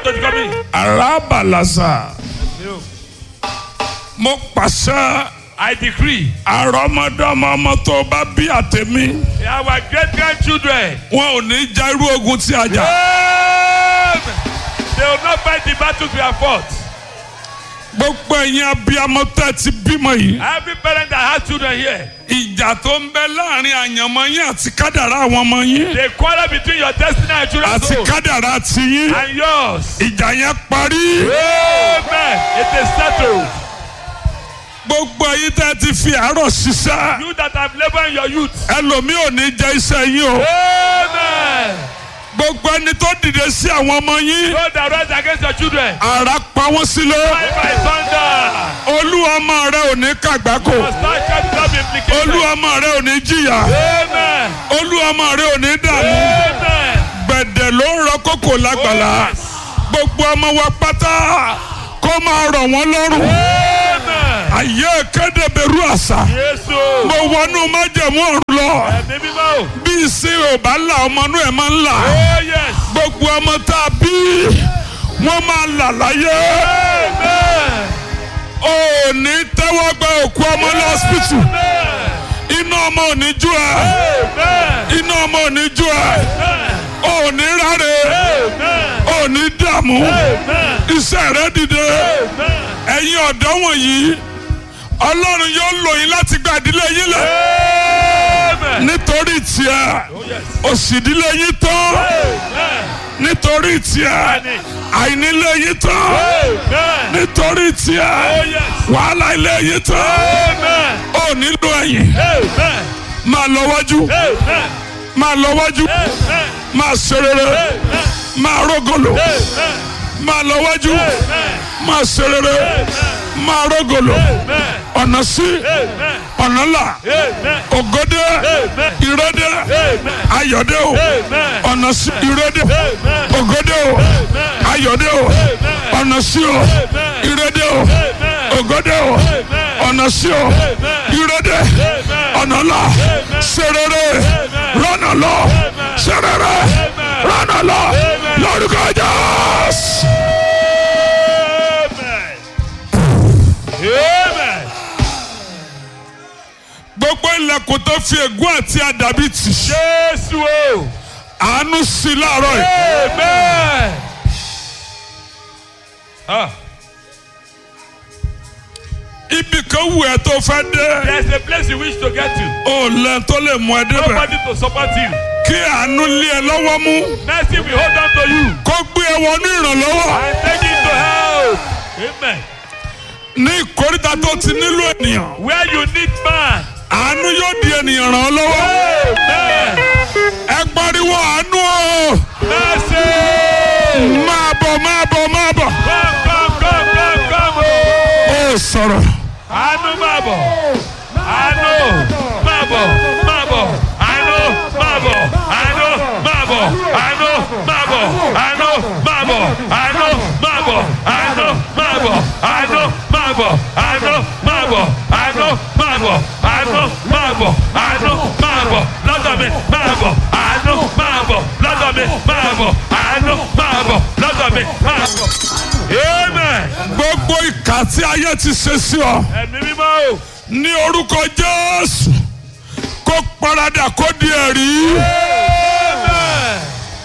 to the community. arábàlàsà mo pàṣẹ I decree àrọ́mọdọ́mọ ọmọ tó bá bí àtẹ̀mí our great grandchildren. wọn ò ní já irú ogun tí a jà Amen. They will not fight the battles we have fought. gbogbo ẹ̀yin abiyamọ tẹ́ ti bímọ yìí Every parent that has children here, ìjà tó ń bẹ láàrin àyànmọ́ yín àti kádàrá àwọn ọmọ yín they quarrel between your destiny and children's àti soul kádàrá tiyín and yours. ìjà yẹn parí Amen. It is settled. gbogbo ẹ̀yin tẹ́ ti fi àárọ̀ ṣiṣẹ́ You that have labored in your youth. ẹlòmíì ò ní jẹ iṣẹ́ yín o Amen. gbogbo ẹni tó dìde sí àwọn ọmọ yín Those that rise against your children. ara pa wọ́n sílẹ̀ Fight by thunder. olú ọmọ rẹ ò ní kàgbákò Your star capital be implicated. olú ọmọ rẹ ò ní jìyà Amen. olú ọmọ rẹ ò ní dààmú Amen. gbẹ̀dẹ̀ ló ń rọ kókò lágbàlá Oh, yes. gbogbo ọmọ wa pátá kó máa rọ̀ wọ́n lọ́rùn Amen. àyè kéde bẹ̀rù àṣà Jésù. mo wọnú májẹ̀mú ọ̀run lọ Ẹ̀mí mímọ́. bí ìsìn ò bá là ọmọ inú ẹ̀ máa ń là Oh yes. gbogbo ọmọ tá a bí wọ́n máa là láyé Amen. ò ní tẹ́wọ́ gba òkú ọmọ lọ́sibítù Amen. iná ọmọ ò ní jú ẹ Amen. iná ọmọ ò ní jú ẹ ò ní ráre Amen. ò ní dààmú Amen. iṣẹ́ rẹ dìde Amen. ẹ̀yin ọ̀dọ́ wọ̀nyí ọlọ́run yóò lò yín láti gba ìdílé yín lẹ̀ Amen. nítorí tiẹ̀ Oh yes. òṣì ìdílé yín tán Amen. nítorí tiẹ̀ Amen. àìnílé yín tán Amen. nítorí tiẹ̀ Oh yes. wàhálà ilé yín tán Amen. ò nílò ẹ̀yìn Amen. máa lọ wájú Amen. máa lọ wájú Amen. máa ṣe rere Amen. máa rógòlò Amen. máa lọ wájú Amen. máa ṣe rere máa rógòlò Amen. ọ̀nà sí Amen. ọ̀nà là Amen. ògòdè Amen. ìrẹ́dè Amen. ayọ̀dè o Amen. ọ̀nà sí ìrẹ́dè Amen. ògòdè o Amen. ayọ̀dè o ọ̀nà sí o ìrẹ́dè o Amen. ògòdè o ọ̀nà sí o ìrẹ́dè ọ̀nà là ṣe rere rọ́nà lọ ṣe rere rọ́nà lọ lórúkọ Jésù. Amen. Amen. gbogbo ilẹ̀kùn tó fi ègún àti àdàbí tì Jésù o. àánú sí i láàárọ̀ yìí. Amen. Ah, ibì kan wù ẹ́ tó fẹ́ dé there's a place you wish to get to. ó lẹ́ tó lè mú ẹ débẹ̀ Nobody to support you. kí àánú lé ẹ lọ́wọ́ mú Mercy will hold on to you kó gbé ẹ wọnú ìrànlọ́wọ́ and take you to help. Amen. ní ìkórìtà tó ti nílò ènìyàn Where you need man. àánú yóò di ènìyàn ràn ọ́ lọ́wọ́ Amen. ẹ pariwo àánú o Mercy. máa bọ̀ máa bọ̀ máa bọ̀ Come, come, come, come, come. oh. ó sọ̀rọ̀ Àánú máa bọ̀. Àánú máa bọ̀. Máa bọ̀. Àánú máa bọ̀. Àánú máa bọ̀. Àánú máa bọ̀. Àánú máa bọ̀. Àánú máa bọ̀. Àánú máa bọ̀. Àánú máa bọ̀. Àánú máa bọ̀. Àánú máa bọ̀. Àánú máa bọ̀. Àánú máa bọ̀. Lọ́dọ̀ mi máa bọ̀. Àánú máa bọ̀. Lọ́dọ̀ mi máa bọ̀. Àánú máa bọ̀. Lọ́dọ̀ mi máa bọ̀. Amen. gbogbo ìkà tí ayé ti ṣe sí ọ Ẹ̀mí mímọ́ o. ní orúkọ Jésù kó paradà kó di ẹ̀rí Amen.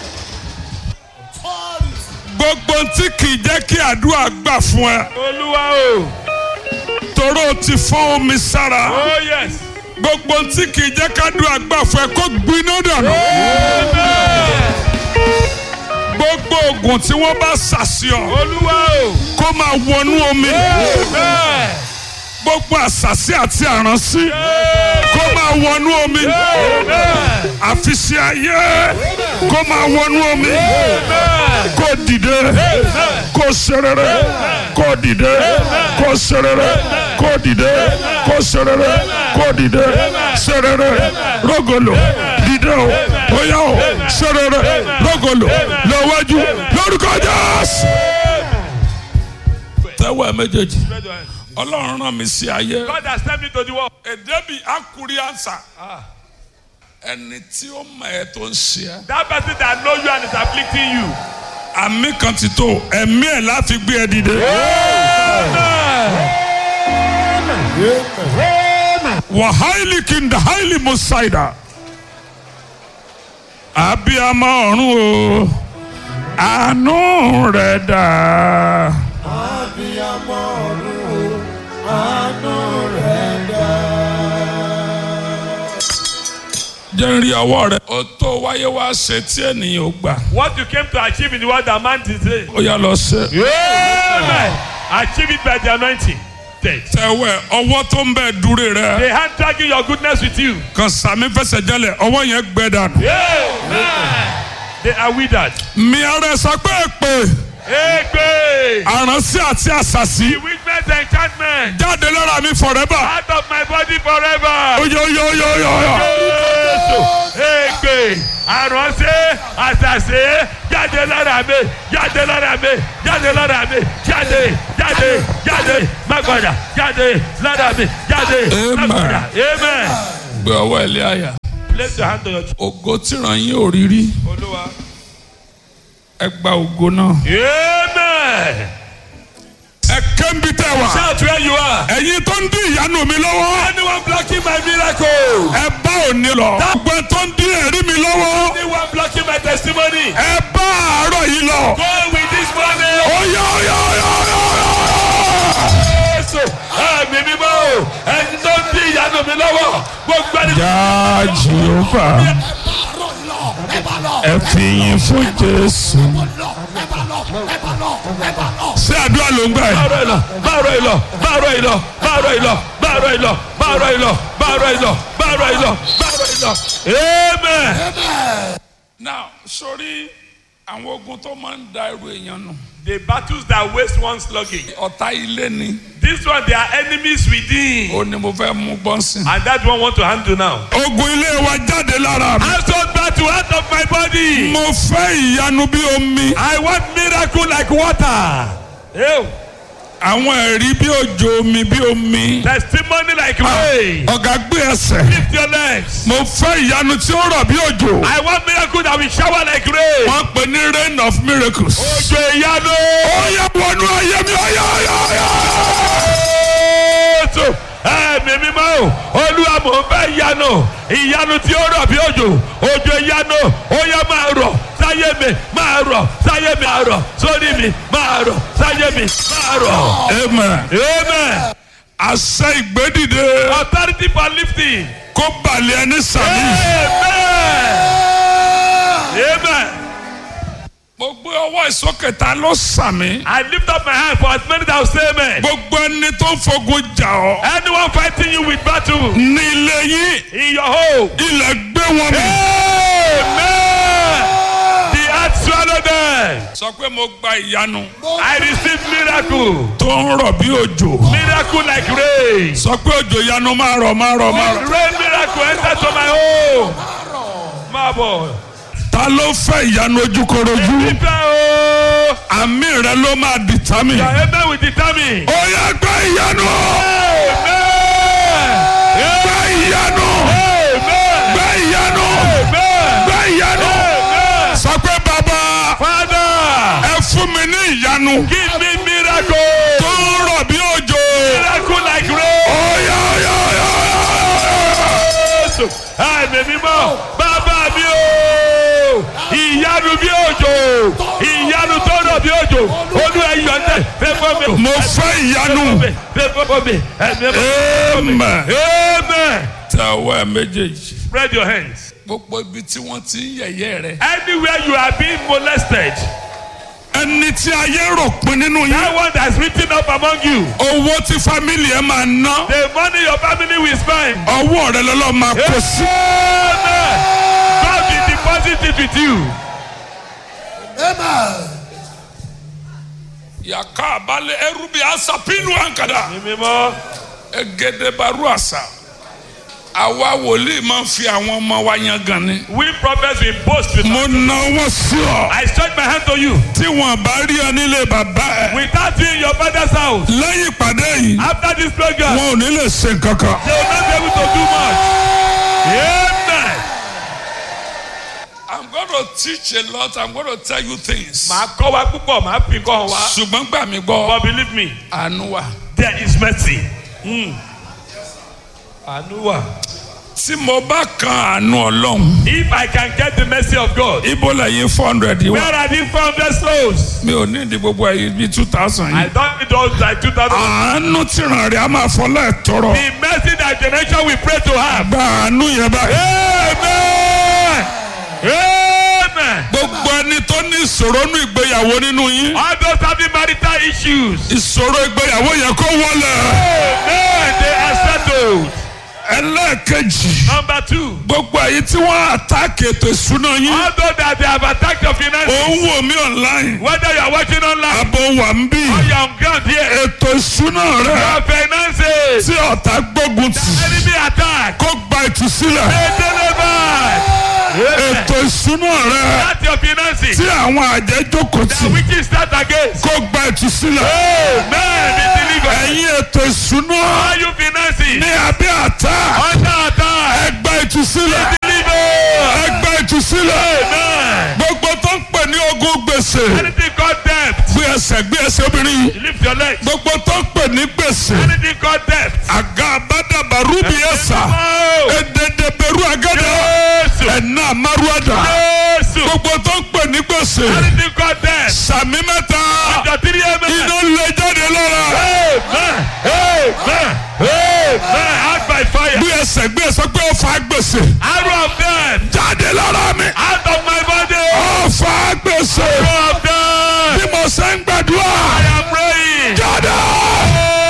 gbogbo tí kì í jẹ́ kí àdúrà gbà fún ẹ Olúwa o. toró ti fọ́n omi sára Oh yes. gbogbo tí kì í jẹ́ kádùá gbà fún ẹ kó gbiná dànù Amen. gbogbo oògùn tí wọ́n bá ṣàṣìọ Olúwa o. kó máa wọnú omi Amen. gbogbo àṣàṣì àti àránsí kó máa wọnú omi Amen. àfiṣe ayé kó máa wọnú omi kó dìde kó ṣerere kó dìde kó ṣerere kó dìde kó ṣerere kó dìde ṣerere rogolo dìde o bóyá o ṣerere rogolo lọ́wọ́jú lórúkọ Jésù. tẹ́wọ́ ẹ méjèèjì ọlọ́run rán mi sí ayé. God has sent me to the world. èdè bíi akuri ansa ẹni tí ó mọ ẹ tó ń ṣe ẹ That person that know you and is afflicting you. àmì kan ti tó ẹ̀mí ẹ̀ láti gbé ẹ dìde. wàhálì kìndà hálì mùsáìdà abiyamọ ọ̀run o àánú rẹ̀ dà. abiyamọ ọ̀run o àánú rẹ̀ dá. jẹ́ ń rí ọwọ́ rẹ̀. ó tó wáyé wá ṣe tí ènìyàn ò gbà. What you came to achieve in the world that man did say. ó yá lọ ṣe. Amen. Achieve it by the anointing. Dead. tẹ̀wẹ̀ ọwọ́ tó ń bẹ̀ dúró rẹ̀. The hand dragging your goodness with you. kan sàmì fẹsẹ̀ jẹ́lẹ̀ ọwọ́ yẹn gbẹ dànù. Amen. They are withered. mi ara ẹ̀ sọ pé èpè Egbe. àránsí àti àṣàṣì The witness enchantment. jáde lára mi forever. Out of my body forever. oyoyoyoyoyo. Jésù. Egbe. Àránṣẹ́ àṣàṣe jáde lára mi jáde lára mi jáde lára mi jáde jáde jáde mágbàdà jáde lára mi jáde Amen. mágbàdà. Amen. gbé ọwọ́ ẹ̀ lé àyà. Place your hand on your chest. ògo tìràn yín ò rí rí Olúwa. ẹ gba ògo náà. Amen. ẹ kẹ́ńbi tẹ́ wà. Shout where you are. ẹ̀yin tó ń dín ìyanu mi lọ́wọ́. Anyone blocking my miracle. ẹ bá òní lọ. gbogbo ẹ tó ń dín ẹ̀rí mi lọ́wọ́. Anyone blocking my testimony. ẹ bá àárọ̀ yìí lọ. Go with this money. oyoyoyoyo. Jésù ẹ̀mí mímọ́ o. Ẹni tó ń dín ìyanu mi lọ́wọ́. Gbogbo ẹni Ya Jehova, ẹ fi yìn fún Jésù. Ṣé àdúrà ló ń gbà yìí? báàrọ̀ ìlọ báàrọ̀ ìlọ báàrọ̀ ìlọ báàrọ̀ ìlọ báàrọ̀ ìlọ báàrọ̀ ìlọ báàrọ̀ ìlọ báàrọ̀ ìlọ. Amen. Now, sórí àwọn ogun tó máa ń da ẹrù èèyàn nù. The battles that waste one's luggage. Ọ̀tá ilé ni. This one they are enemies within. Ó ní mo fẹ́ mú bọ́nsìn. And that one want to handle now. Ogun ilé wa jáde lára mi. Household battle out of my body. Mo fẹ́ ìyanu bí omi. I want miracle like water. Ew. Àwọn ẹ̀rí bí òjò omi bí omi. Testimony like rain. Ọ̀gá gbé ẹsẹ̀. Lift your legs. Mo fẹ́ ìyanu tí ó rọ̀ bí òjò. I want miracle that will shower like rain. Wọ́n pè ní rain of miracles. Ojo ìyanu. Ó yẹ wọnú ayé mi ọ̀yà ọ̀yà ọ̀yà. Jésù ẹ̀mí mímọ́ o olúwa mò ń fẹ́ ìyanu ìyanu tí ó rọ̀ bí òjò òjò ìyanu ó yẹ máa rọ̀ sáyé mi máa rọ̀ sáyé mi máa rọ̀ sórí mi máa rọ̀ sáyé mi máa rọ̀. Amen. amen. Àṣẹ ìgbédìde authority for lifting. kó balẹ̀ ẹni sàmì. amen. amen. Mo gbé ọwọ́ ìsókè ta ló sàmì. I lift up my hand for as many that will say amen. Gbogbo ẹni tó ń fogun jà ọ́. anyone fighting you with battle Ní ilé yín, in your home. ilẹ̀ gbé wọn mì. amen. the earth swallow them. Sọ pé mo gba ìyanu I receive miracle. tó ń rọ̀ bí òjò. Miracle like rain. Sọ pé òjò ìyanu máa rọ̀ máa rọ̀ máa rọ̀. Rain miracle enter to my home. Máa bọ̀. Ta ló fẹ́ ìyanu ojúkorojú? Fífẹ́ o. Àmì rẹ ló máa dìtámì. Your amen will determine. Ó yẹ gbé ìyanu. Amen. Gbé ìyanu. Amen. Gbé ìyanu. Amen. Gbé ìyanu. Amen. Sọ pé bàbá Father, ẹ fún mi ní ìyanu. give me miracle. tó ń rọ̀ bí òjò. Miracle like rain. Ọ̀yà ọ̀yà ọ̀yà ọ̀yà. Jésù àmì mímọ́ bàbá mi o ìyanu bí òjò ìyanu tó rọ̀ bí òjò olú ẹ̀yọ̀ ńlẹ̀ fẹ́ fọ́ mi. Mo fẹ́ ìyanu. fẹ́ fọ́ mi ẹ̀mí fọ́ mi. Amen. amen. Tẹ ọwọ́ ẹ méjèèjì. spread your hands. Gbogbo ibi tí wọ́n ti ń yẹ̀yẹ́ rẹ̀. anywhere you are being molested Ẹni tí ayé rò pin nínú yín. that one that is written up among you Owó tí fámìlì ẹ máa ná. the money your family will spend. Ọwọ́ rẹ lọ́lọ́ máa kó sí. amen. God will deposit it with you. Yàká àbálẹ̀ ẹrú bíi asapinu ànkàdà. mímọ́ Egedebaru àṣà. Àwa wòlíì máa ń fi àwọn ọmọ wa yan gan ni. we prophets will boast with Mo na wọ́n sí ọ. I stretch my hand to you. Tí wọ́n bá rí ọ nílé bàbá ẹ̀. Without you in your father's house, Lẹ́yìn ìpàdé yìí. after this program, wọn ò ní lè ṣe nǹkan kan. they will not be able to do much. Amen. I'm gonna to teach a lot i'm going to tell you things. màá kọ́ wa púpọ̀ màá fi kọ́ hàn wa. ṣùgbọ́n gbà mí gbọ́ but believe me àánú wà. there is mercy. Mm. àánú wà. tí mo bá kan àánú ọlọ́run. if I can get the mercy of God. ibo lẹ́yìn four hundred yìí where wá. are these four hundred souls. mi ò ní ìdí gbogbo ẹ̀yìn bíi two thousand I yìí. don't need those like two thousand. àánú tí ràn rí a máa fọlá ẹ̀ tọrọ. the mercy that generation we pray to have. gba àánú yẹn báyìí. amen. amen. gbogbo ẹni tó ní ìṣòro nínú ìgbéyàwó nínú yín. all those having marital issues. ìṣòro ìgbéyàwó yẹn kó wọlé. amen they are settled. ẹlẹ́ẹ̀kejì. number two. gbogbo èyí tí wọ́n àtàkì ètò ìṣúná yín. all those that they have attacked your finances. ó ń wò mí online. whether you are watching online. abo wà ń bí. or you are on ground here. ètò ìṣúná rẹ your finances. tí ọ̀tá gbógun tì. enemy attack. kó gba ìtúsílẹ̀. they delivered. amen. ètò ìṣúná rẹ that's your finances. tí àwọn àjẹ́ jókòó the tì. witches start against. kó gba ìtúsílẹ̀. amen be delivered. ẹ̀yin ètò ìṣúná all you finances. ní abẹ́ àtà. under attack. ẹ gba ìtúsílẹ̀. delivered. ẹ gba ìtúsílẹ̀. amen. gbogbo tó ń pè ní ogún gbèsè. anything called debt. gbé ẹsẹ̀ gbé ẹsẹ̀ obìnrin yìí. lift your legs. gbogbo tó ń pè ní gbèsè. anything called debt. àga àbádàbà rúbi ẹ̀sà. Oh, èdèdè bẹ̀rù àgàdà. Jésù. ẹ̀nà àmàrúwàdà. Jésù. gbogbo tó ń pè ní gbèsè. anything called debt. sàmì mẹ́ta. Under three amen. iná lè jáde lára. Amen. Amen. Amen. Out by fire. gbé ẹsẹ̀ gbé ẹsẹ̀ pé ó fa gbèsè. Arrow of death. jáde lára mi. Out of my body. ó fa gbèsè. Arrow of death. bí mo ṣe ń gbàdúrà. I am praying. jáde.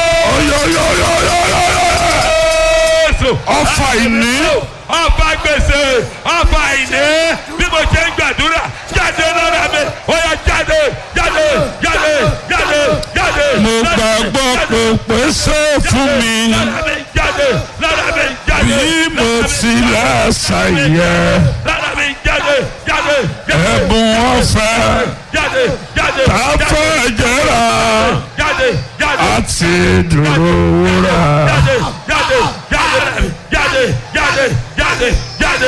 oyoyoyoyoyoyo. Jésù. ọfà ìní. Ọfà gbèsè. Ọfà ìní. Bí mo ṣe ń gbàdúrà. Jáde lára mi. Ó yá jáde. Jáde. Jáde. Jáde. Jáde. mo gbàgbọ́ pé pèsè fún mi. Lára mi jáde. Lára mi jáde. bí mo tilẹ̀ ṣàyẹ. Lára mi jáde. Jáde. Jáde. ẹ̀bùn ọ̀fẹ́ Jáde. Jáde. káfẹ́ jẹ́ra Jáde. Jáde. àti dúró wúrà. Jáde. Jáde. Jáde. Jáde. Jáde. Jáde. Jáde.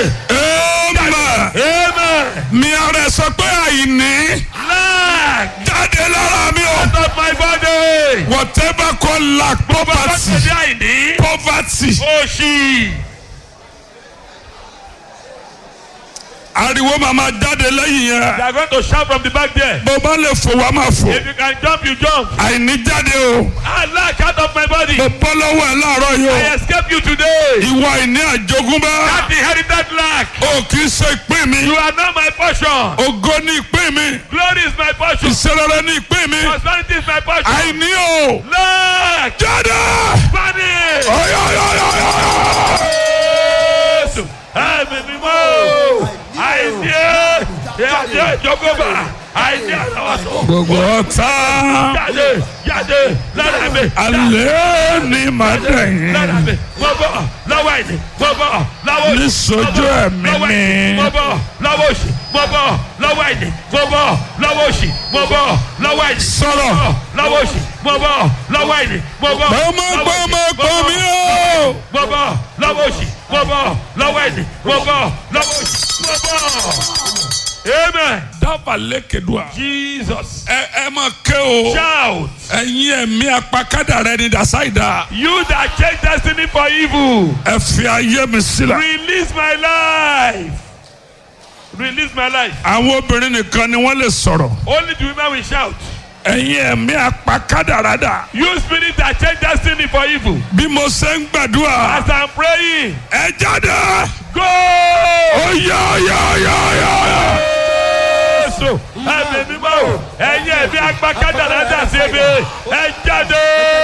Amen. Amen. mi ara ẹ sọ pé àìní Lack jáde lára mi o. out of my body. whatever call lack Bàbá poverty ṣe àìní. poverty Òṣì. ariwo máa ma jáde lẹ́yìn They yẹn. are going to shout from the back there. bó bá lè fò wá máa fò. If you can jump, you jump. àìní jáde o. I lack out of my body. mo bọ́ lọ́wọ́ ẹ̀ láàárọ̀ yìí I o. escape you today. ìwà ìní àjogúnbá. That inherited lack. o kì í ṣe ìpín mi. You are not my portion. ògo ní ìpín mi. Glory is my portion. ìṣerere ní ìpín mi. Prosperity is my portion. àìní o. Lack. jáde. Panic. ọ̀yọ̀yọ̀yọ̀yọ̀. Jésù. Ẹ̀mí mímọ́. Àìní àìní ìjọgọ́bà. Àìní àlọ́wọ́sọ. gbogbo ọ̀tá. Jáde jáde lára mi. alẹ́ ni màá dẹ̀yìn. Lára mi. Mo bọ̀ lọ́wọ́ àìní. Mo bọ̀ lọ́wọ́ òṣì. Níṣojú ẹ̀mí Lọ́wọ́ àìní. mi. Mo bọ̀ lọ́wọ́ òṣì. Mo bọ̀ lọ́wọ́ àìní. Mo bọ̀ lọ́wọ́ òṣì. Mo bọ̀ lọ́wọ́ àìní. Sọ̀rọ̀. Mo bọ̀ lọ́wọ́ òṣì. Mo bọ̀ lọ́wọ́ àìní. Mo bọ̀ Gbọ́mọ gbọ́mọ gbọ́ mi o. mo bọ̀ lọ́wọ́ òṣì mo bọ̀ lọ́wọ́ ẹ̀dì mo bọ̀ lọ́wọ́ òṣì mo bọ̀. amen. dábàá lẹ́kẹ̀dùà. jesus ẹ ẹ máa ké o. shout ẹ̀yin ẹ̀mí apakádà rẹ ni dàsáìdá. you that change destiny for evil ẹ fi ayé mi sílẹ̀. release my life release my life àwọn obìnrin nìkan ni wọ́n lè sọ̀rọ̀. only the women will shout ẹ̀yin ẹ̀mí apakádà rẹ dà. you spirit that change destiny for evil bí mo ṣe ń gbàdúrà. as i'm praying ẹ jáde. go. ó yá yá yá yá yá. Jésù ẹ̀mí mímọ́ o ẹ̀yin ẹ̀mí agbákádàrá dà sí ebi ẹ jáde.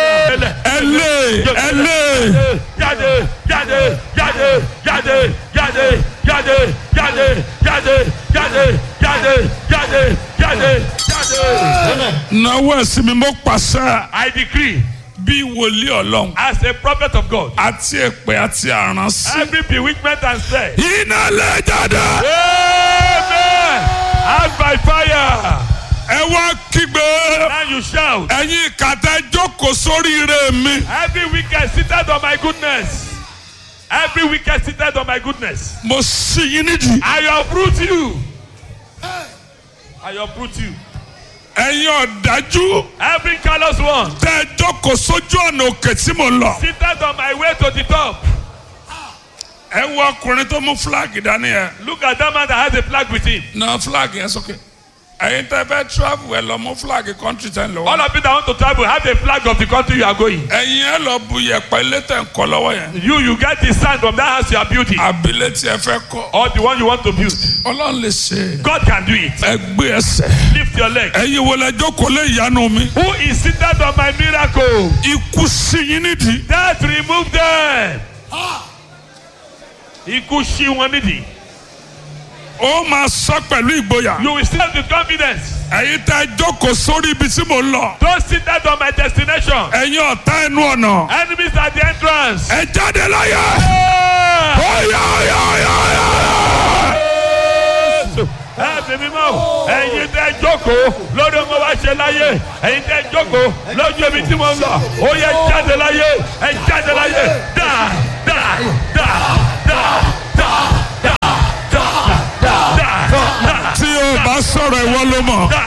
ẹ lé ẹ lé. jáde jáde jáde jáde jáde jáde jáde jáde jáde jáde jáde jáde jáde. náwó ẹ̀sìn mi mo pàṣẹ. I decree bí wòlíì ọlọ́run. as a prophet of God àti èpè àti àránsí. every bewitchment and spell. iná lè jáde. Amen. As by fire. ẹ wá kígbe. Now you shout. ẹ̀yin kàtà jókòó sórí ire mi. Every wicked seated on my goodness. Every wicked seated on my goodness. mo sì yín nídìí. I uproot you. I uproot you. ẹ̀yin ọ̀dájú Every callous one tẹ́ ẹ jókòó sójú ọ̀nà òkè tí mo lọ. seated on my way to the top. ẹ wo ọkùnrin tó mú fúláàgì dání yẹn. Look at that man that has a flag with him. na fúláàgì yẹn sókè. ẹ̀yin tẹ́ fẹ́ travel ẹ lọ mú fúláàgì kọ́ńtì tẹ́ ń lọ. All of you that want to travel have a flag of the country you are going. ẹ̀yin ẹ lọ bu yẹ̀pẹ̀ ilé tẹ̀ ń kọ́ lọ́wọ́ yẹn. You you get the sand from that house you are building abilé tí ẹ fẹ́ kọ́. or the one you want to build. ọlọ́run lè ṣe. God can do it. ẹ gbé ẹsẹ̀. Lift your leg. ẹ̀yin wo lẹ jókòó lé ìyanu mi. Who is seated on my miracle? ikú sí yín nídìí. Death remove them. Ikú ṣí wọn nídìí. ó máa sọ pẹ̀lú ìgboyà. You will stand with confidence. ẹ̀yin tẹ́ jókòó sórí ibi tí mo ń lọ. Those seated on my destination. ẹ̀yin ọ̀tá ẹnu ọ̀nà. Enemies at the entrance. ẹ jáde láyé. Ah! Ọ̀yà ọ̀yà ọ̀yà ọ̀yà. ẹ fi mi mọ ẹ̀yin tẹ́ jókòó lórí ọmọ wa ṣe láyé ẹ̀yin tẹ́ jókòó lójú ibi tí mo ń lọ ó yẹ jáde láyé ẹ jáde láyé dá dá dá dá dá dá dá dá dá tí o bá sọ̀rọ̀ ìwọ ló mọ̀. dá